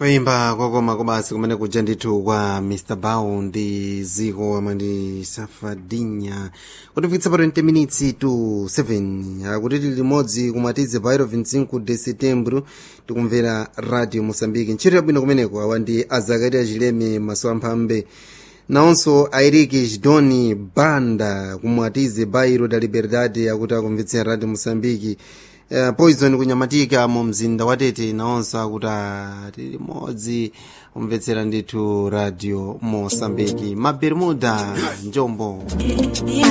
kuyimba kokoma kobasi kumene kuja ndithu kwa mr bow ndi ziko amandi safadinya kutifikitsa pa 20 minutes to 7 akuti tili limodzi kumatize pa 25 de setembro tikumvera radio moçambique ntchito yabwino kumeneko awa ndi azakaria chileme maso amphambe nawonso airiki chidoni banda kumwatize bairo da liberdade akuti akumvetsera radio moçambique uh, poison kunyamatika mu mzinda wa tete nawonso akuti tili limodzi kumvetsera ndithu radio moçambique mabermuda njombo